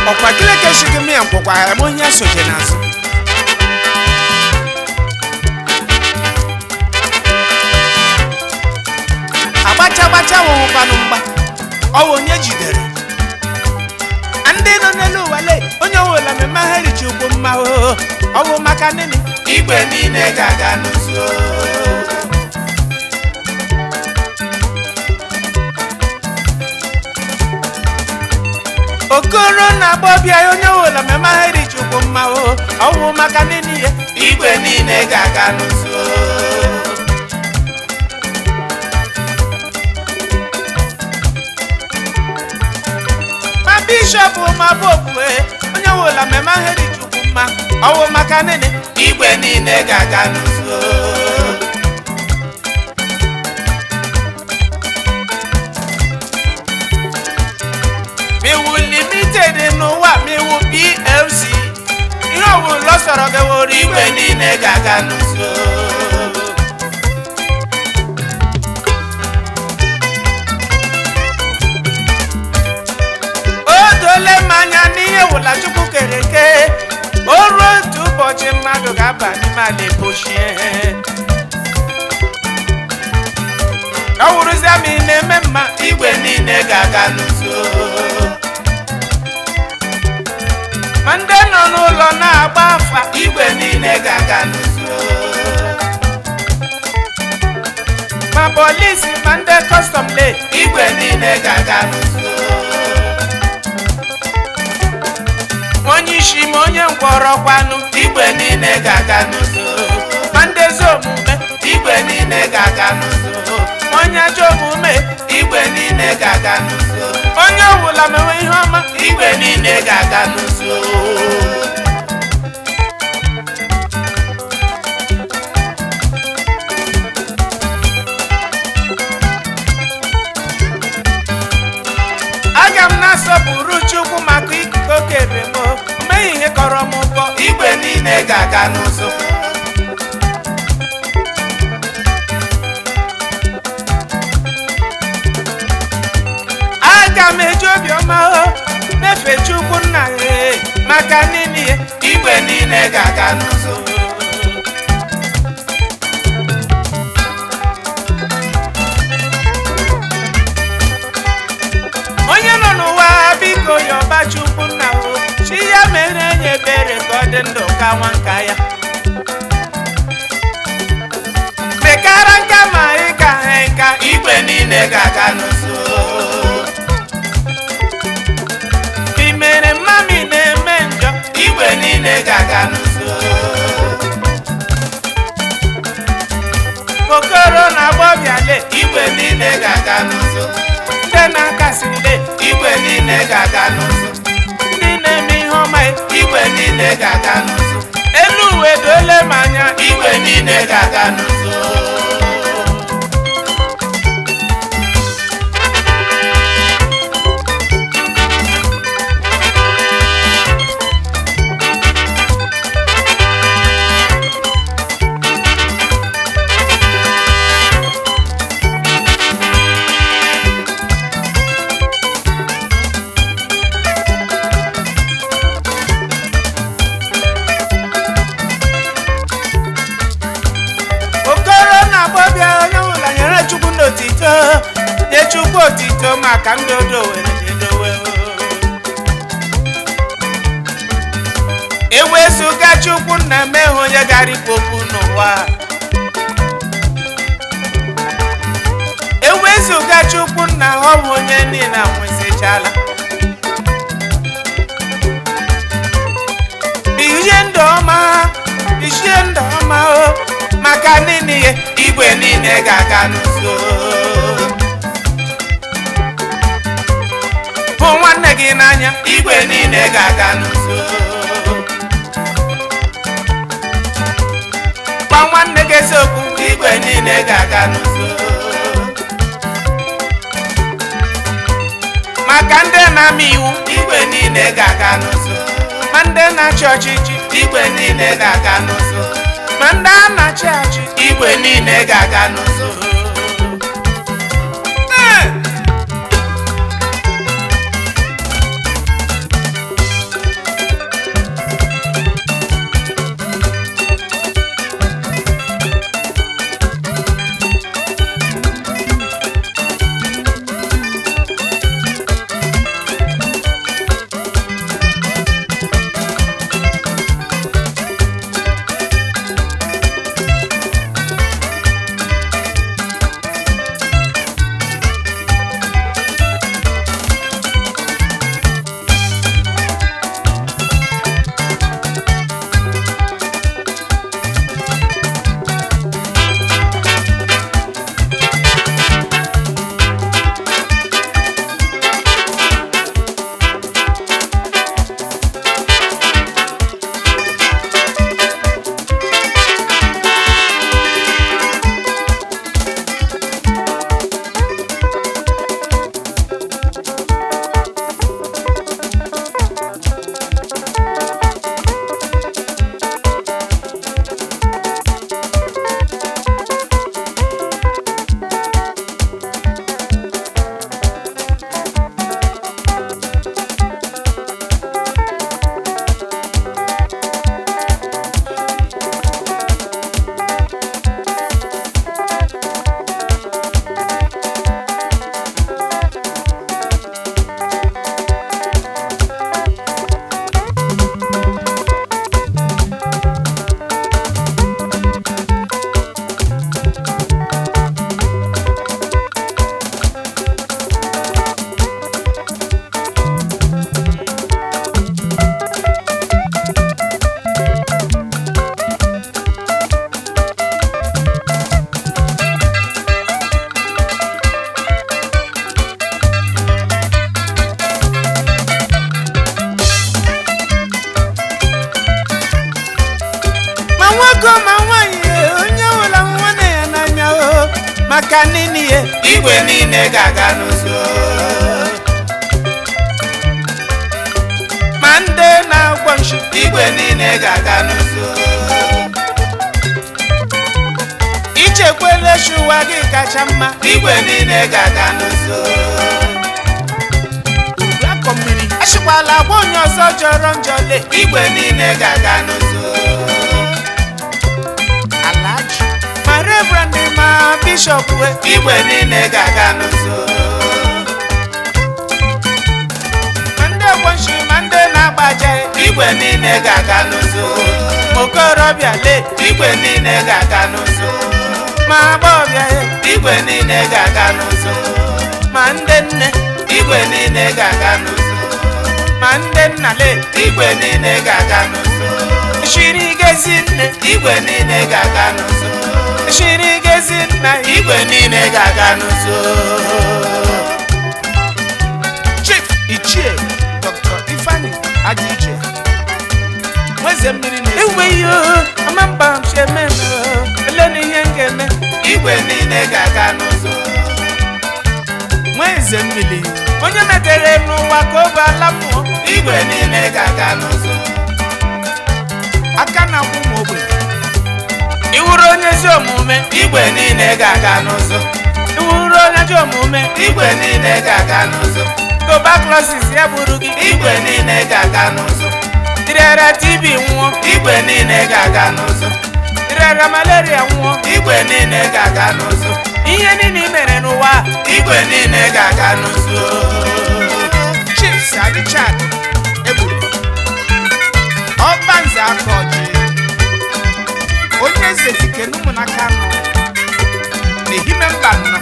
ọkwa gịleke shigi mịa nkwụkwa eme onye soje n'azụ agbacha agbacha wụhụkwanụ mgba ọwụ onye jidere ndị nọ n'elu ụwa le onye ọwụla mmemme ha richi ugwu mma oo ọ bụ maka nini igwe niile ga-aga n'ụzọ okoro na-agba ọbịa ya onye ọwụla mmemme ha richi ugwu mma oo ọ bụ maka nini ya igwe niile ga-aga n'ụzọ ma bishọp ma popu ee, onye ọwụla mmemme ha richi ugwu mma ọ bụ maka nini igwe niile ga-aga n'ụzọ miwu limited n'ụwa miwu plc ihe ọwụla ọ sọrọ gị wụrụ igwe igwe niile ga-aga n'ụzọ o dole m anya n'ihe wụla chukwu kere eke o ruo otu ụbọchị mmadụ ga-aba n'ime ala ebochie ọ wụrụzia ma ị na-eme mma igwe niile ga-aga n'ụzọ ma ndị nọ n'ụlọ na-agba afa igwe niile ga-aga n'ụzọ ma polisi ma ndị kọstọm le igwe niile ga-aga n'ụzọ onye isi ma onye ngwọrọkwanụ igwe niile ga-aga n'ụzọ ma ndị ezi omume igwe niile ga-aga n'ụzọ ma onye ajọ omume igwe niile ga-aga n'ụzọ onye ọbụla mewe ihe ọma igwe niile ga-aga n'ụzọ aga m na-asọpụrụ chukwu maka ikuku oke ebemo o meghị ihe kọrọ m ụkọ igwe niile ga-aga n'ụzọ aga m eji obiọma o mefe chukwu nna ya maka nini ya igwe niile ga-aga n'ụzọ onye nọ n'ụwa biko yọba chukwu nna o chi ya mere enye ebere ka ọ dị ndụ ka nwa nka ya mekara nka ma ị ka ha nka igwe niile ga-aga n'ụzọ ị mere mmami na-eme njọ igwe niile ga-aga n'ụzọ okoro na-agba ọbịa le igwe niile ga-aga n'ụzọ ndị na-akasi le igwe niile ga-aga n'ụzọ ndị na-eme ihe ọma ya. igwe niile ga-aga n'ụzọ elu uwe dole m anya igwe niile ga-aga n'ụzọ okoro na-agba ọbịa onye ọbụla nyere chukwu n'otito nye chukwu otito maka ndị odo were edowe ewezụga chukwu na emeghe onye gara ikwu okwu n'ụwa ewezụga chukwu na ọ bụ onye niile nwesịchala ihe ndụ ọma ihe ndụ ọma o maka nini ya igwe niile ga-aga n'ụzọ hụ nwanne gị n'anya igwe niile ga-aga n'ụzọ gwa nwanne gị eziokwu igwe niile ga-aga n'ụzọ maka ndị na-ama iwu igwe niile ga-aga n'ụzọ ma ndị na-achị ọchịchị igwe niile ga-aga n'ụzọ ma ndị a na-achị achị igwe niile ga-aga n'ụzọ Ee! nwoke ma nwaanyị onye ọbụla nwanne ya n'anya o maka nini ya igwe niile ga-aga n'ụzọ ma ndị na-agwọ nshi igwe niile ga-aga n'ụzọ ichekwele chi ụwa gị kacha mma igwe niile ga-aga n'ụzọ akọ mmiri achịkwala agwa onye ọzọ jọrọ njọ le igwe niile ga-aga n'ụzọ alaji ma reverend ma bishọp we igwe niile ga-aga n'ụzọ ma ndị ọgbọ nshi ma ndị na-agbaja igwe niile ga-aga n'ụzọ okorobịa le igwe niile ga-aga n'ụzọ ma agbọbịa ya igwe niile ga-aga n'ụzọ ma ndị nne igwe niile ga-aga n'ụzọ ma ndị nna le igwe niile ga-aga n'ụzọ shiri gezi nne igwe niile ga-aga n'ụzọ shiri gezi nna igwe niile ga-aga n'ụzọ chief ichie dr ifeanyi adịiche nweze mmiri na enweghị ama mba cheme ele na ihe m ga-eme igwe niile ga-aga n'ụzọ nweze mmiri onye metere m n'ụwa ka ọ bụ ala mmụọ igwe niile ga-aga n'ụzọ aka na akwụ m ogbenye iwuru onye ezi omume igwe niile ga-aga n'ụzọ iwuru onye ezi omume igwe niile ga-aga n'ụzọ tuberculosis ya gburu gị igwe niile ga-aga n'ụzọ irera tb nwụọ igwe niile ga-aga n'ụzọ irera malaria nwụọ igwe niile ga-aga n'ụzọ ihe niile i mere n'ụwa a, igwe niile ga-aga n'ụzọ chief sir richard egburu ọbanze aka ọjị onye eze dike n'ụmụnaka nọ n'ehime mba nọ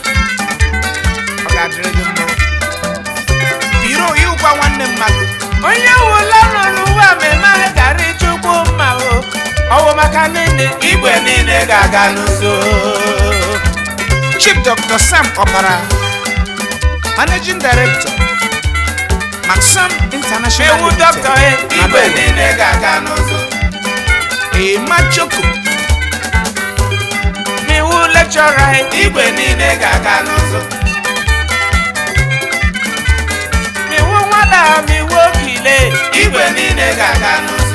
ọ ga-adịrị gị mma biro ịgwa nwanne mmadụ onye wụla nọ n'ụwa mmemme ahụ gara ịchụkwu mma o ọwụ maka nene igwe niile ga-aga n'ụzọ chief dr sam ọbara managing director maxam international ewu Limited, dọkịta e igwe niile ga-aga n'ụzọ Emma Choko. Miwu lecturer igwe niile ga-aga n'ụzọ miwu nwada miwu okile igwe niile ga-aga n'ụzọ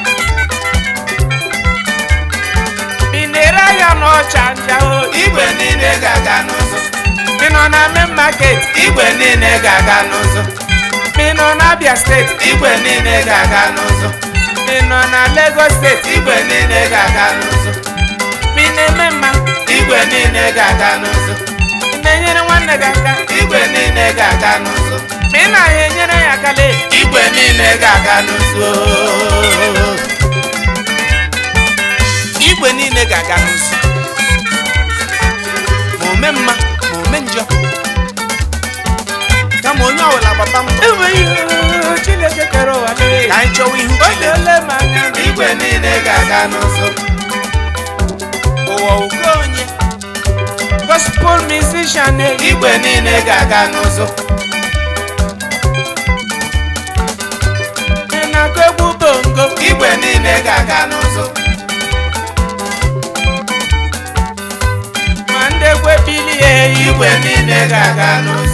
minere ya n'ọcha nja o igwe niile ga-aga n'ụzọ mi nọ na main market igwe niile ga-aga n'ụzọ mi nọ na Abia steeti igwe niile ga-aga n'ụzọ mi nọ na Lagos steeti igwe niile ga-aga n'ụzọ mi na-eme mma igwe niile ga-aga n'ụzọ mi na-enyere nwanne gị aka igwe niile ga-aga n'ụzọ mi na-ahịa enyere ya aka lee igwe niile ga-aga n'ụzọ igwe niile ga-aga n'ụzọ ma ome mma ma ome njọ kama onye ọbụla gbapa mbọ enweghị Chineke kere ụwa lee ka anyị chọwa ihu Chineke ole ma anya igwe niile ga-aga n'ụzọ ụwa ugo onye gospel musician eyi igwe niile ga-aga n'ụzọ na-akụ egwu bongo igwe niile ga-aga n'ụzọ ma ndị egwu ebili ya eyi igwe niile ga-aga n'ụzọ